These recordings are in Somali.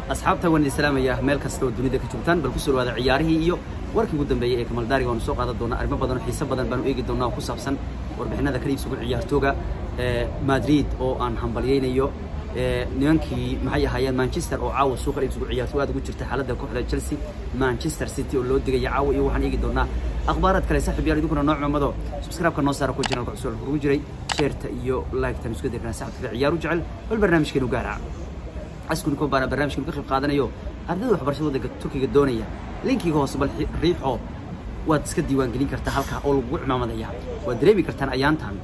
asxaabta waan idin salaamaya meel kasta oo dunida ka joogtaan bal kusoo dhawaada ciyaarihii iyo warkii ugu dambeeyey ee kamaldaariga waanu soo qaadan doonaa arrimo badan oo xiiso badan baanu eegi doonaa oo ku saabsan warbixinada kala iibsugu ciyaartooga madrid oo aan hambalyaynayo nimankii maxay ahaayeen manchester oo caawa suuqa iibsugu ciyaartooy aad ugu jirta xaaladda kooxda chelsea manchester city oo loo digaya caawa iyo waxaan eegi doonaa akhbaaraad kale saaxib yaal idinkuna noo cumado subscribe-ka noo saara ku channelka cusub ugu jiray sheerta iyo like-tan isku dirnaa saxabka ciyaaru jecel bal barnaamijkeenu gaara askuni ko baana barnaamijkan ka qayb qaadanayo ardayda waxbarashada waddanka turkiga doonaya linkiga hoose bal riixo waad iska diiwaangelin kartaa halkaa oo lagugu cimaamadaya waad dareemi kartaan ayaantan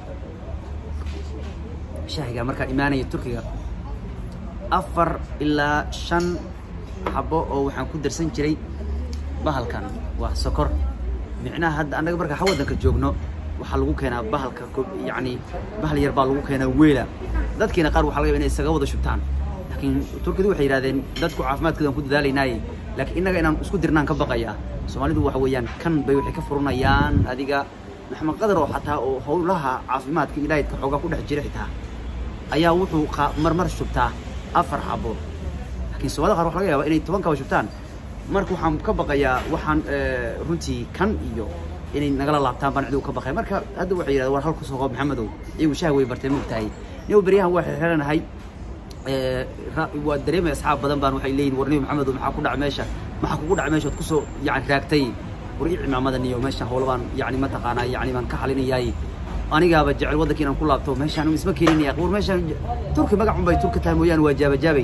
shaahiga markaan imaanaya turkiga afar ilaa shan xabo oo waxaan ku darsan jiray bahalkan waa sokor micnaha hadda annaga markaa ha waddanka joogno waxaa lagu keenaa bahalka yacni bahal yar baa lagu keenaa weela dadkiina qaar waxaa laga yaba inay isaga wada shubtaan laakiin turkidu waxay yidhahdeen dadku caafimaadkoodan ku dadaalaynaayey laakiin innaga inaan isku dirnaan ka baqaya soomaalidu waxa weeyaan kan bay waxay ka furanayaan adiga maxamed qadar oo xataa oo howlaha caafimaadka ilaahidka xoogaa ku dhex jira xitaa ayaa wuxuu marmar shubtaa afar xabo laakiin soomaalida qaar waxa laga yaabaa inay toban kaba shubtaan marka waxaan ka baqayaa waxaan runtii kan iyo inay nagala laabtaan baan cidu ka baqaya marka hadda waxay yidhahdeen war halku soo qoob maxamedow iyagu shaah way bartay mogtahay niyow beryahan waa xirxiranahay waa dareemay asxaab badan baan waxay leeyihin war niyo maxamedow maxaa ku dhaca meesha maxaa kugu dhaca meesha ood kusoo yani raagtay war ii cimaamada niyo meesha howla baan yani mataqaanaa yani baan ka xalinayaay anigaaba jecel waddanka inaan ku laabto meeshaan isma keeninaya war meeshaan turki magacun bay turki tahay mooyaane waa jaabajaabay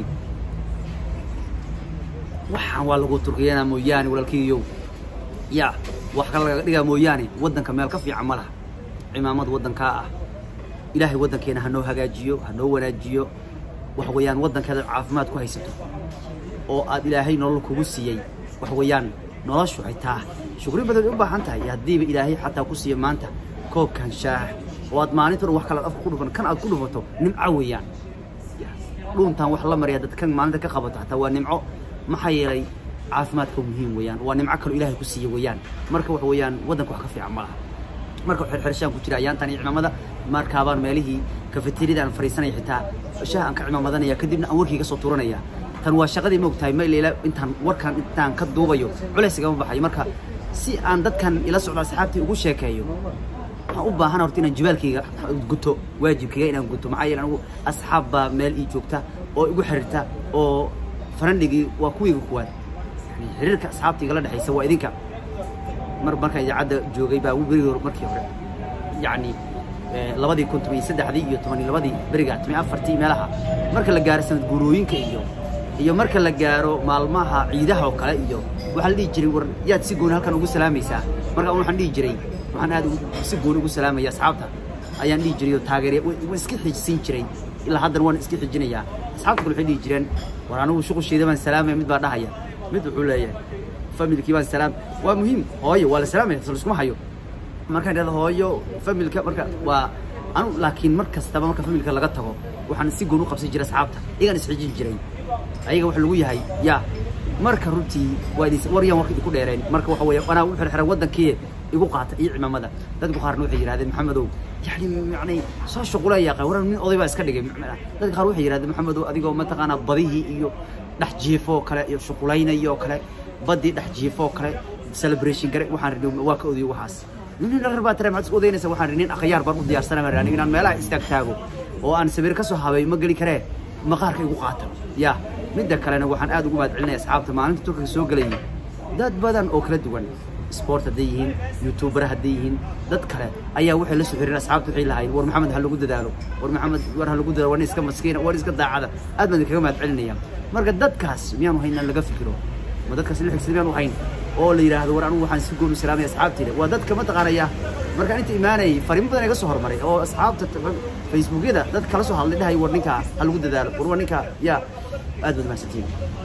waxaan waa lagu turkiyanaa mooyaane walaalkiiyow ya wax kale lagaga dhigaa mooyaane waddanka meel ka fiican ma laha cimaamad waddankaa ah ilaahay waddankeena ha noo hagaajiyo ha noo wanaajiyo waxa weeyaan waddankeeda caafimaad ku haysato oo aad ilaahay nolol kugu siiyey waxa weeyaan noloshu ay taa shukri badan bay u baahan tahay haddiiba ilaahay xataa ku siiya maanta koobkan shaah oo aad maalinta dhan wax kale afka ku dhufan kan aad ku dhufato nimco weeyaan dhuuntaan wax la maraya dad kan maalinta ka qabato hataa waa nimco maxaa yeelay caafimaadka muhiim weeyaan waa nimco kaloo ilaahay ku siiya weeyaan marka waxa weeyaan waddanka wax ka fiican ma laha marka xirxirshaan ku jira ayaantan iyo cimaamada markaabaan meelihii kafeteriyada aan fariisanaya xitaa shaah aan ka cimaamadanaya kadibna aan warkii ka soo turanaya tan waa shaqadii moogtahay mayleela intaan warkan intaan ka duubayo culays igama baxayo marka si aan dadkan ila socdo asxaabtii ugu sheekeeyo waxaan u baahan horta inaan jibaalkayga guto waajibkayga inaan guto maxaa yeele anigu asxaab baa meel ii joogta oo igu xiriirta oo farandhigii waa kuwiiga kuwaad yani xiriirka asxaabta igala dhexaysa waa idinka mar markaan idaacadda joogay baa berigii hore markii hore yacni labadii kun toban iyo saddexdii iyo toban iyo labadii beriga toban iyo afartii meelaha marka la gaaro sanad guurooyinka iyo iyo marka la gaaro maalmaha ciidaha oo kale iyo waxaa la dhihi jiray war yaad si gooni halkan ugu salaamaysaa marka waxaan dhihi jiray waxaan aad si gooni ugu salaamaya asxaabta ayaan dhihi jiray oo taageerya waan iska xijisiin jiray ilaa haddana waan iska xijinayaa asxaabta kale waxay dhihi jireen war anigu shuqusheeda baan salaamaya mid baa dhahaya mid wuxuu leeyahay familkii baan salaam waa muhiim hooyo waa la salaamaya sal iskuma hayo markaan idhahdo hooyo familka marka waa anu laakiin mar kastaba marka familka laga tago waxaan si goon u qabsan jiray asxaabta iyagaan isxijin jiray ayaga waxa lagu yahay ya marka runtii waa idin war yaan warka idinku dheereen marka waxa weeye anaa u xirxiran waddankii igu qaata iyo cimaamada dadku qaarna waxay yidhahdeen maxamedow yani yani soo shuqulaya waran nin oday baa iska dhigay dadka qaar waxay yidhahdeen maxamedow adigoo mataqaanaa badihii iyo dhex jiifoo kale iyo shuqulaynayo kale badii dhex jiifoo kale celebration gare waxaan rini waa ka odiyo waxaas nin dhaqar baa tare maxaad isku odaynaysa waxaan rini akhyaar baan u diyaarsanaa aniga inaan meelaha istaag taago oo aan sawir ka soo habay ma geli karee maqaarka igu qaata ya midda kalena waxaan aad ugu mahad celinaya asxaabta maalinta turkiga soo gelayay dad badan oo kala duwan sport hadday yihiin youtuber hadday yihiin dad kale ayaa waxay la soo xiriireen asxaabta waxay lahaayeen war maxamed ha lagu dadaalo war maxamed war ha lagu dadaalo war nin iska maskiina war iska daacada aad baan idinkaga mahad celinaya marka dadkaas miyaanu hayn inaan laga fikiro ma dadkaas la xigsan miyaanu hayn oo la yidhaahdo war anigu waxaan si gooni salaamaya asxaabtayda waa dadka mataqaanaya markaan inta imaanayay fariimo badan iga soo hormaray oo asxaabta facebookyada dad kala soo hadlay dhahay war ninkaa ha lagu dadaalo war war ninkaa yaa aad baad mahadsantiin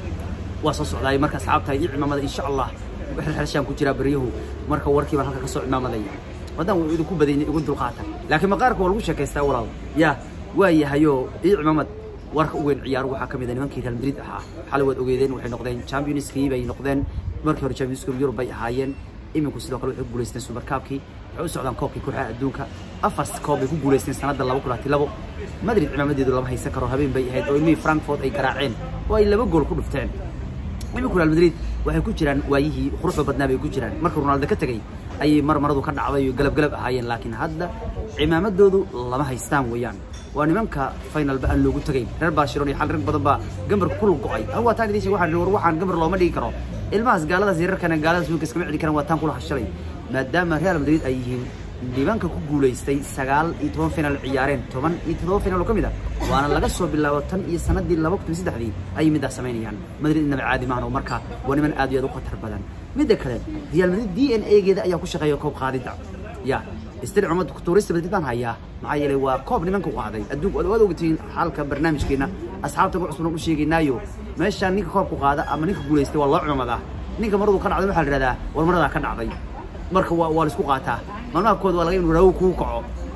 waa soo socdaay marka asxaabta iyo cimaamada insha allah xirxirshaan ku jiraa beryahu marka warkii baan halka ka soo cimaamadaya haddaan wuu idinku badayni igu dulqaata laakiin maqaarka waa lagu sheekaystaa walaal yaa waa yahayoo iyo cimaamad warka u weyn ciyaar waxaa ka mid a nimankii real madrid ahaa xalay waad ogeedeen waxay noqdeen championskii bay noqdeen markii hore champions league Europe bay ahaayeen iminku sidoo kale waxay ku guulaysteen superkaabkii waxay u socdaan koobkii kooxaha adduunka afar koob bay ku guulaysteen sanadda laba kun labo madrid cimaamadeedu lama haysan karo habeen bay ahayd oo ilmihii frankfort ay garaaceen oo ay laba gool ku dhufteen iminku real madrid waxay ku jiraan waayihii quruxda badnaa bay ku jiraan marka ronaldo ka tegey ayay mar maradu ka dhacday oo galab galab ahaayeen laakiin hadda cimaamadoodu lama haystaan weeyaan waa nimanka finalba aan loogu tegayn reer barcelona iyo xal rag badan baa gambarka ku go'ay anigu waa taan idiin sheeg waxaan war waxaan gambar looma dhigi karo ilmahaas gaaladaas yararkana gaaladaas wiilka iskama celi karaan waa taan kula hashalay maadaama real madrid ay yihiin nimanka ku guulaystay sagaal iyo toban final ciyaareen toban iyo todoba final oo ka mid ah waana laga soo bilaabo tan iyo sanadii laba kun saddexdii ayay midaas samaynayaan madrid inaba caadi maahan oo marka waa niman aad iyo aad u khatar badan midda kale real madrid d n a geeda ayaa ku shaqeeya koob qaadidda ya istir cumad tuurista madrid baan hayaa maxaa yeelay waa koob nimanka u qaaday adduunku waad ogtihiin xalka barnaamijkeena asxaabta ku cusubna u sheegaynaayo meeshaan ninka koobku qaada ama ninka guulaystay waa loo cumadaa ninka maradu ka dhacday waxaa la yidhahdaa war maradaa ka dhacday marka waa waa la isku qaataa maalmaha kood waa laga in raawo kuu kaco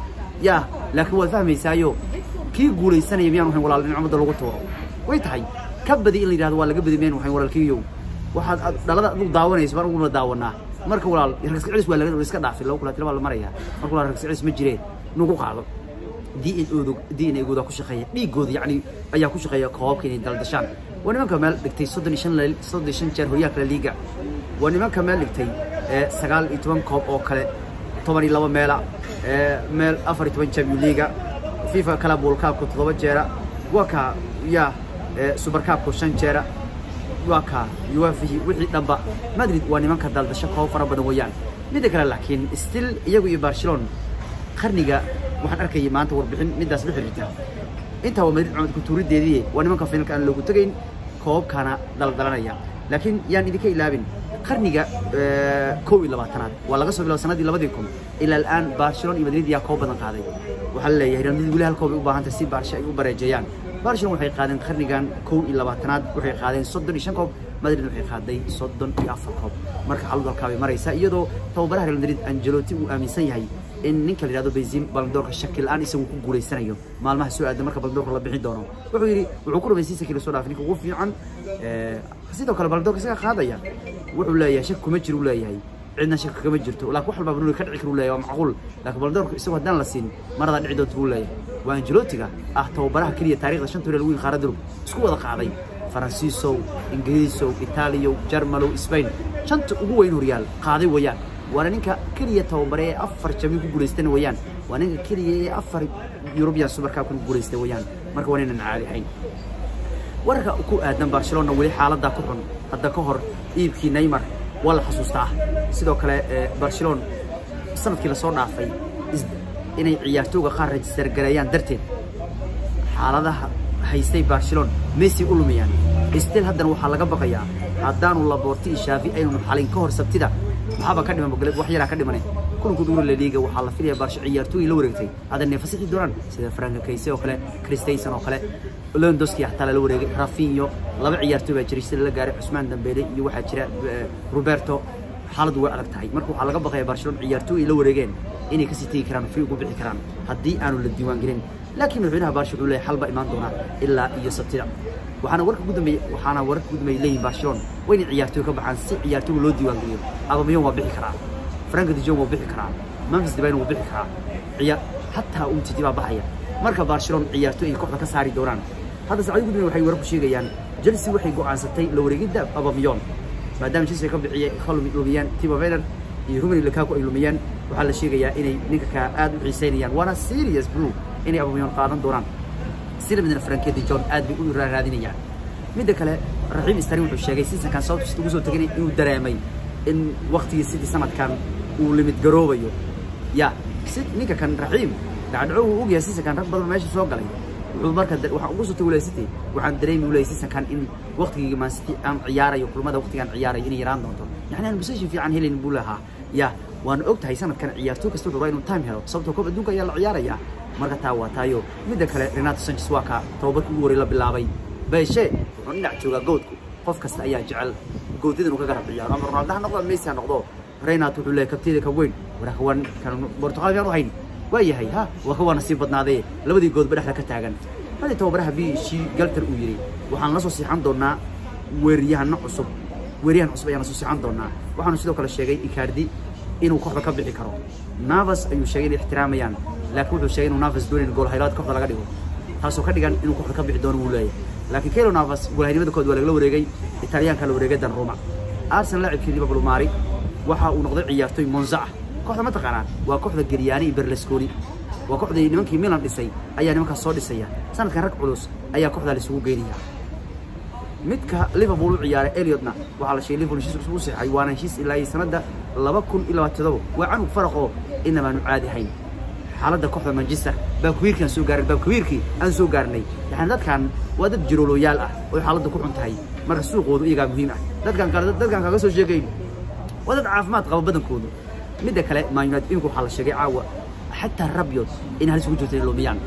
ya laakiin waad fahmaysaayo kii guulaysanaya miyaan waxayn walaal in cumada lagu tuuro way tahay ka badi in la yidhahdo waa laga badi meen waxayn walaalkiiyow waxaad dhalada adigu daawanayso baan uguna daawanaa marka walaal ragsi celis waa laga iska dhaafay laba kulaatila baa la maraya marka walaal ragsi celis ma jiree nagu qaado d n oodu d n agooda ku shaqeeya dhiigooda yacni ayaa ku shaqeeya koobabka inay daldashaan waa nimanka meel dhigtay soddon iyo shan soddon iyo shan jeer horyaalka la liiga waa nimanka meel dhigtay sagaal iyo toban koob oo kale toban iyo laba meela meel afar iyo toban champion liiga fifa kala buulkaabka toddoba jeera waa ka ya superkaabka shan jeera waa ka uefahi wixii dhanba madrid waa nimanka daldasho koob fara badan weeyaan midda kale laakiin still iyagu iyo barcelona qarniga waxaan arkayay maanta warbixin middaas la xiriirta intaa waa madrid cumad kutuurideedii waa nimanka finalka aan loogu tegayn koobabkaana daldalanaya laakiin yaan idinka ilaabin qarniga kow iyo labaatanaad waa laga soo bilaabo sanadii labadii kun ilaa al'aan barcelona iyo madrid yaa koob badan qaaday waxaa la leeyahay real madrid weli hal koob ay u baahan tahay si baarshe ay u bareejeeyaan barcelona waxay qaadeen qarnigan kow iyo labaatanaad waxay qaadeen soddon iyo shan koob madrid waxay qaaday soddon iyo afar koob marka xaaladu halkaa bay maraysaa iyadoo tababaraha real madrid angelotti uu aaminsan yahay in ninka la yidhahdo benzin baldoorka shaki la-aan isagu ku guulaysanayo maalmaha soo aadan marka baldoorka la bixin doono wuxuu yidhi wuxuu ku rumaysiisa kii lasoo dhaafay ninka ugu fiican sidoo kale baldoorka isaga qaadaya wuxuu leeyahay shaki kuma jiro u leeyahay cidna shaki kama jirto laakiin wax walbaa banuuri ka dhici karu leeyahay waa macquul laakiin baldoorka isagu haddaan la siin maradaa dhici doonta buu leeyahay waa angelotiga ah tababaraha keliya taariikhda shanta hore lagu yihin qaarada durub isku wada qaaday faransiisow ingiriisow itaaliyow jarmalow sbain shanta ugu weyn horyaal qaaday weeyaan waana ninka keliya tababare ee afar jami ku guulaystana weeyaan waa ninka keliya ee afar yurubiyan subarkaabka ku guulaystay weeyaan marka waa ninaan caadi ahayn wararka ku aadan barcelona weli xaaladdaa ku xun hadda ka hor iibkii neymar waa la xasuustaa sidoo kale barcelona sanadkii lasoo dhaafay inay ciyaartooga qaar rajistar gareeyaan darteed xaaladaha haystay barcelona messi u lumayaan stil haddana waxaa laga baqayaa haddaanu laboorti iyo shaafi aynu xalin ka hor sabtida maxaaba ka dhiman wax yaraa ka dhimane kulanka duura la liiga waxaa la filaya barsho ciyaartooy la wareegtay adanay fasixi doonaan sida franka kayse oo kale christensen oo kale lewandowski xataa lala wareegay rafinho laba ciyaartooy baa jiray sida la gaaray cusmaan dambeele iyo waxaa jira roberto xaaladdu way adag tahay marka waxaa laga baqaya barcelona ciyaartooy ay la wareegeen inay kasii tegi karaan free ugu bixi karaan haddii aanu la diiwaan gelin laakiin madaxweynaha barsha wuxuu leeyahay xal baa imaan doonaa ilaa iyo sabtida waxaana warka ugu dambeeyay waxaana warka ugu dambeeyay leeyihin barcelona waa inay ciyaartooy ka baxaan si ciyaartooyga loo diiwaan geliyo abamiyon waa bixi karaa franka dijon waa bixi karaa memphis debine waa bixi karaa ciyaar hataa umtiti baa baxaya marka barcelona ciyaartooy ay kooxda ka saari doonaan hadda saacadi ugu dambeeyay waxay warar ku sheegayaan chelsea waxay go'aansatay la wareegidda abamiyon maadaama chelsea ka bixiyay kalumi lumiyaan timo werner iyo rumani lukaku ay lumiyaan waxaa la sheegayaa inay ninka ka aad u xiiseynayaan waana serious blue inay abamiyon qaadan doonaan sida midna frankedi john aad bay u raadinayaan midda kale raxiim istari wuxuu sheegay seasonkan sababta ugu soo teganay inuu dareemay in waqtigii sidii sanadkan uu limid garoobayo ya si ninka kan raxiim dhacdhaco uu ogyahay seasonkan rag badan meesha soo galay wuxuu marka waxaan ugu soo tagay city waxaan dareemi ulay seasonkan in waqtigii man city aan ciyaarayo kulmada waqtigaan ciyaarayo inay yaraan doonto yacni aan position fiican helayn buu lahaa ya waan og tahay sanadkan ciyaartooy kasta wuxuu rabaa inuu time helo sababtoo koob adduunka ayaa la ciyaarayaa marka taa waa taayo midda kale renato sanchez waa ka tababarkii ugu horey la bilaabay beeshe wuxuu dhinac joogaa goodku qof kasta ayaa jecel goodyadan uu ka garab ciyaaro ama ronaldo ha noqdo messi ha noqdo renato wuxuu leeyahay kabteeda ka weyn waraka waan kan portugal yaan u hayn waa yahay ha waa ka waa nasiib badnaadee labadii goodba dhexda ka taagan hadii tababaraha b c galter uu yidhi waxaan la soo siixan doonaa weeriyahano cusub weeryahan cusub ayaana soo socon doonaa waxaanu sidoo kale sheegay icardi inuu kooxda ka bixi karo navas ayuu sheegay inay ixtiraamayaan laakiin wuxuu sheegay inuu navas doonin gool haylaad kooxda laga dhigo taasoo ka dhigan inuu kooxda ka bixi doono wuu leeyahay laakiin kelo navas goolhaynimada kood waa lagala wareegay italyaanka la wareegay dan roma arsenal laacibkii liverpool maari waxa uu noqday ciyaartoy monza ah kooxda ma taqaanaan waa kooxda geryaani iyo berlusconi waa kooxdii nimankii milan dhisay ayaa nimankaas soo dhisaya sanadkan rag culus ayaa kooxdaa laisugu geynaya midka liverpool u ciyaaray eliotna waxaa la sheegay liverpool heshiis u saxay waana heshiis ilaa iyo sanadda laba kun iyo labaatoodoba waa canug faraq oo inamaanu caadi ahayn xaaladda kooxda manchester baabkawiirkii aan soo gaarin baabkawiirkii aan soo gaarnay yani dadkan waa dad jirooloyaal ah oo xaaladda ku xun tahay marka suuqoodu iyagaa muhiim ah dadkan kale dadkan kaga soo sheegayn waa dad caafimaad qaba badankoodu midda kale man united imika waxaa la sheegay caawa xataa rabyod in halis ugu jirto inay lumiyaan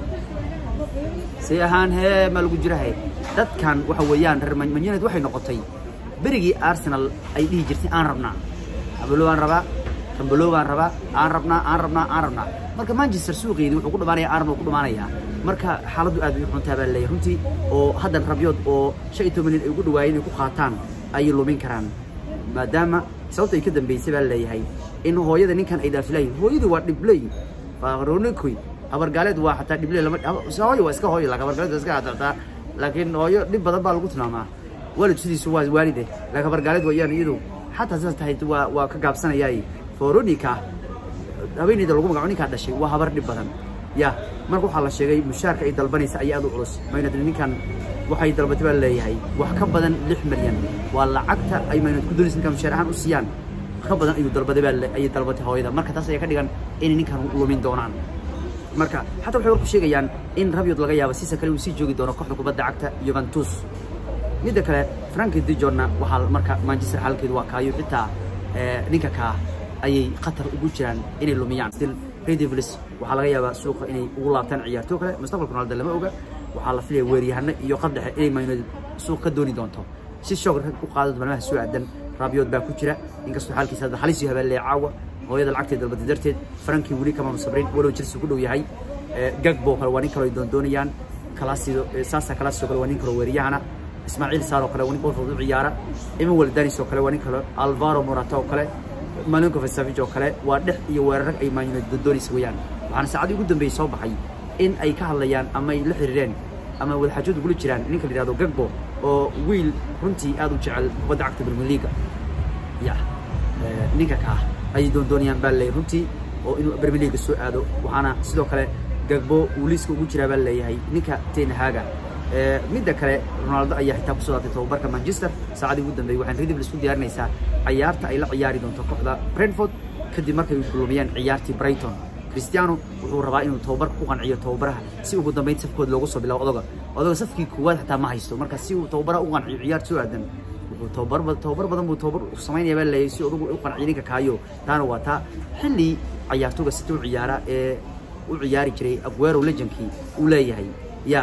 say ahaan hee maa lagu jirahay dadkan waxa weeyaan reer man united waxay noqotay berigii arsenal ay dhihi jirtay aan rabnaa abalo aan rabaa kambalo baan rabaa aan rabnaa aan rabnaa aan rabnaa marka manchester suuqeedii wuxuu ku dhamaanaya arnold ku dhamaanayaa marka xaaladdu aad bay u xuntaa baa leeyahay runtii oo haddan rabyood oo shan iyo toban nin ay ugu dhawaayeen inay ku qaataan ayay lumin karaan maadaama sababta ay ka dambeysay baa leeyahay in hooyada ninkan ay dhaafilayin hooyadu waa dhibley faronikoy habargaaleed waa xataa dhibley lama hooyo waa iska hooyo laakiin habargaaleed waa iska hadataa laakiin hooyo dhib badan baa lagu tilmaamaa waalid sidiisu waa waalide laakiin habargaaleed waa iyaan iyadu xataa sidaas tahay waa waa ka gaabsanayaay foronika haweeneyda lagu magaco ninkaa dhashay waa habar dhib badan ya marka waxaa la sheegay mushaarka ay dalbanaysa ayaa aad u culus maynad ninkan waxay dalbatay baa leeyahay wax ka badan lix milyan waa lacagta ay maynad ku doonaysa ninkan mushaar ahaan u siiyaan ka badan ayuu dalbaday baa ayay dalbatay hooyada marka taas ayaa ka dhigan inay ninkan lumin doonaan marka xataa waxay warku sheegayaan in rabyod laga yaabo sisa kale uu sii joogi doono kooxda kubadda cagta juventus midda kale franki dijonna waxaa marka manchester xaalkeedu waa kaayo xitaa ninka kaa ayay khatar ugu jiraan inay lumiyaan still redevils waxaa laga yaabaa suuqa inay ugu laabtaan ciyaartoo kale mustaqbalka ronaldo lama oga waxaa la filaya weeryahano iyo qaddexe inay man united suuq ka dooni doonto si shoog rag u qaado malmaha soo aadan rabiyood baa ku jira inkastoo xaalkiisa hadda halis iyo habaalee caawa hooyada lacagteed dalbaday darteed frankii weli kamaanu sabrin walow chelsea ku dhow yahay gagbo kale waa nin kaloo ay doondoonayaan kalaasido saasa kalaasoo kale waa nin kaloo weeryahana ismaaciil saar oo kale waa nin bolfood u ciyaara emmanuel danis oo kale waa nin kale alvaro morata oo kale malinko vesavij oo kale waa dhex iyo weerarag ay man united doondoonaysa weeyaan waxaana saacadii ugu dambeeyey soo baxay in ay ka hadlayaan ama ay la xiriireen ama wadaxaajood ugula jiraan ninka la yihahdo gagbo oo wiil runtii aad u jecel kubadda cagta premier leaga ya ninka kaa ayay doondoonayaan baa leeyahay runtii oo inuu premier leaga soo aado waxaana sidoo kale gagbo uu liiska ugu jiraa baa leeyahay ninka tenhaga midda kale ronaldo ayaa xitaa kusoo daatay tababarka manchester saacadii ugu dambeeyey waxaan redivl isku diyaarinaysaa ciyaarta ay la ciyaari doonto kooxda brentford kadib markay kulumiyaan ciyaartii brighton cristiano wuxuu rabaa inuu tababarka ku qanciyo tababaraha si ugu dambeyn safkood loogu soo bilaabo odoga odoga safkii koowaad xataa ma haysto marka si uu tababaraha u qanciyo ciyaar soo aadan wuxuu tababar tababar badan buu tababar samaynaya baa leeyahay si odagu u qanciyo ninka kaayo taana waa taa xilli ciyaartoga sita u ciyaara ee u ciyaari jiray aguero legendkii uu leeyahay ya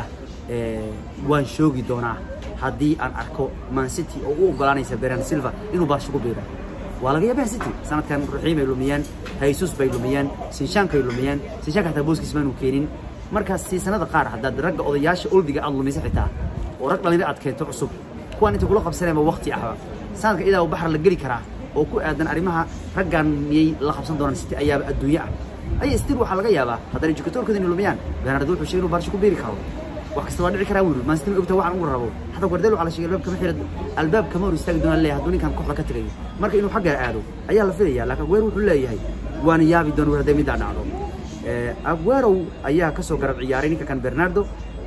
waan shoogi doonaa haddii aan arko man city oo u ogolaanaysa beran silva inuu baarsho ku biiro waa laga yaabaa city sanadkan ruxiim ay lumiyeen haysus bay lumiyeen sinshankay lumiyeen sinshanka xataa booskiis maanu keenin marka siisanada qaar haddaad ragga odayaasha oldiga aad lumisa xitaa oo rag dhallinyaro aad keento cusub kuwaan inta kula qabsanayba waqti ahba sanadka idaa u baxar la geli karaa oo ku aadan arrimaha raggan miyay la qabsan doonaan city ayaaba adduunye ah aya stil waxaa laga yaabaa haddana edukatorkooda inay lumiyaan bernardo wuxuu sheegay inuu baarsho ku biiri karo wax kasta waa dhici karaa wiil man city ma ogta waxaan ugu rabo xataa guardiola waxaa la sheegay albaab kama xira albaab kama hor istaagi doonaa leeyahay hadduu ninkan kooxda ka tagayo marka inuu xaggaa aado ayaa la filaya laakiin aguero wuxuu leeyahay waana yaabi doon war hadday middaa dhacdo aguero ayaa ka soo garab ciyaaray ninka kan bernardo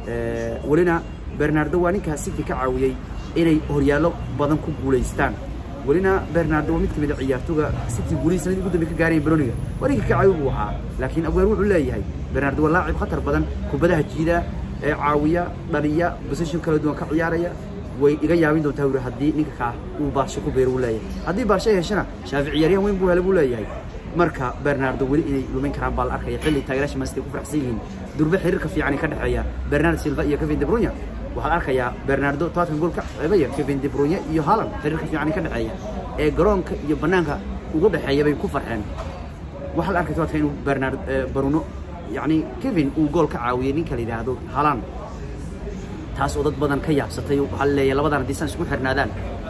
welina bernardo waa ninka city ka caawiyey inay horyaallo badan ku guulaystaan welina bernardo waa mid ka mid a ciyaartoga city guulihii sanadii ugu dambe ka gaaraya baroniga waa ninka ka caawi buu ahaa laakiin aguero wuxuu leeyahay bernardo waa laacib khatar badan kubadaha jiida ee caawiya dhaliya position kala duwan ka ciyaaraya way iga yaabin doontaa wuri haddii ninka kaa uu baarsho ku beero uu leeyahay haddii baarsho ay heshana shaafic ciyaaryahan weyn buu hele buu leeyahay marka bernardo weli inay lumin karaan baa la arkaya xilli taageeraasha mansity ku faraxsan yihiin durbe xiriirka fiican ka dhexeeya bernard silva iyo kevin de bruyne waxaad arkayaa bernardo tobankan gool ka ceebaya kevin de bruyne iyo haaland xiriirka fiican ka dhexeeya ee garoonka iyo banaanka ugu dhexeeya bay ku farxeen waxaa la arkay tobanka inuu bernard bruno yacni kevin uu gool ka caawiyey ninka la yidhaahdo haaland taas oo dad badan ka yaabsatay waxaa la leeyahay labadan haddii saan isku xirnaadaan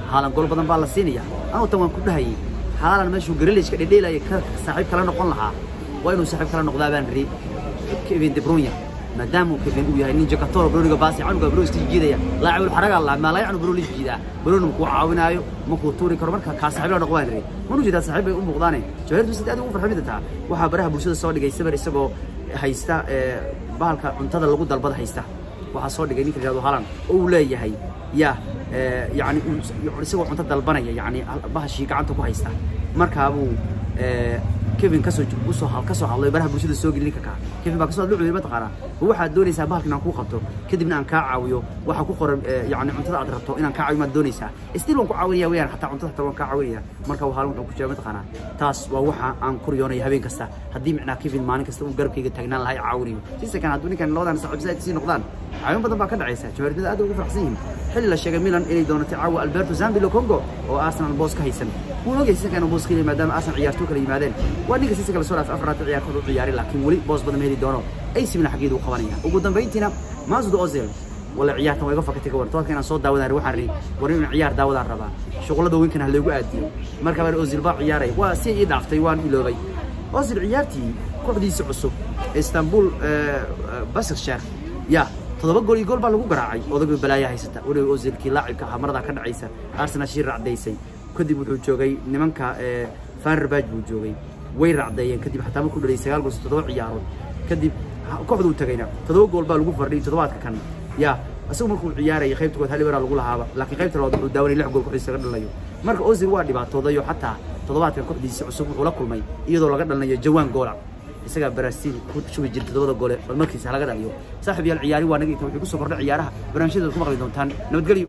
haalan gool badan baa la siinaya anuu tan waan ku dhahayay haalan meeshuu garelishka dhedheelaya ka saaxiib kala noqon lahaa waa inuu saaxiib kala noqdaa baan ri kevin de bruyne maadaama uu kevin uu yahay nin jakatoro broniga baasi canuga broni iska jiidaya laacibul xaraga la ma laacibul broni jiida broni ku caawinaayo ma ku tuuri karo marka ka saaxiib la noqdaan ri manu jeedaa saaxiib ay u muuqdaane jawahirtu sidii aad ugu farxamida taa waxa baraha bulshada soo dhigay sabar isagoo haysta bahalka cuntada lagu dalbada haysta waxaa soo dhigay ninka yidhahdo halan oo uu leeyahay ya yani isagoo cunto dalbanaya yani bahashii gacanta ku haysta markaabuu kevin kasoo usoo kasoo hadlay baraha bulshada soo geli ninka kaa kevin baa kasoo hadlo cudey mataqaanaa waxaad doonaysaa bahalka inaan kuu qabto kadibna aan kaa caawiyo waxaa ku qoran yani cuntada aad rabto inaan kaa caawiyo maad doonaysaa still waan ku caawinaya weyaan xataa cuntada xataa waan kaa caawinaya marka waa halin wuxuu ku jira mataqaanaa taas waa waxa aan ku riyoonaya habeen kasta haddii micnaa kevin maalin kasta uu garabkayga taagnaan lahaa caawinayo sisakan hadduu ninkan labadan saaxiib sii noqdaan caawin badan baa ka dhacaysa jawaaridada aad ugu faraxsan yihiin xilli la sheegay milan inay doonatay caawa alberto zambilo congo oo arsenal boos ka haysan wuu ogyahay sisakan boos ka maadaama arsenal ciyaartoo kala yimaadeen waa ninka sisa kala soo dhaafay afraad ciyaarkood u ciyaaray laakiin weli boos badan ma heli doono AC Milan xageedu u qabanaya ugu dambeyntiina Masud Ozil wala ciyaartan way iga fakatay gabar toodka inaan soo daawadaan waxaan ri war inaan ciyaar daawadaan rabaa shuqulada weynkan ha lagu aadiyo marka baan Ozil baa ciyaaray waa si ii dhaaftay waan iloobay Ozil ciyaartii kooxdiisa cusub Istanbul Başakşehir ya todoba gool iyo gool baa lagu garaacay odagii balaaya haysata weliba Ozilkii laacibka ahaa marada ka dhacaysa Arsenal shir racdaysay kadib wuxuu joogay nimanka Fenerbahce buu joogay way racdeeyeen kadib xataa markuu dhalay sagaal gool toddoba ciyaarood kadib kooxduu tagayna toddoba gool baa lagu fardhiyay toddobaadka kan ya isagu markuu ciyaarayay qaybta kood hal lagu lahaaba laakiin qaybta labaad wuxuu daawanay lix gool kooxdiisa laga dhalinayo marka Ozil waa dhibaatoodayo xataa toddobaadkan kooxdiisa cusub wuxuu la kulmay iyadoo laga dhalinayo jawaan goola isagaa Brazil ku shubi jiray toddobada goole bal markiisa laga dhaliyo saaxiib yaal ciyaari waa naga inta wuxuu ku soo kordhay ciyaaraha barnaamijyada ku maqli doontaan nabadgelyo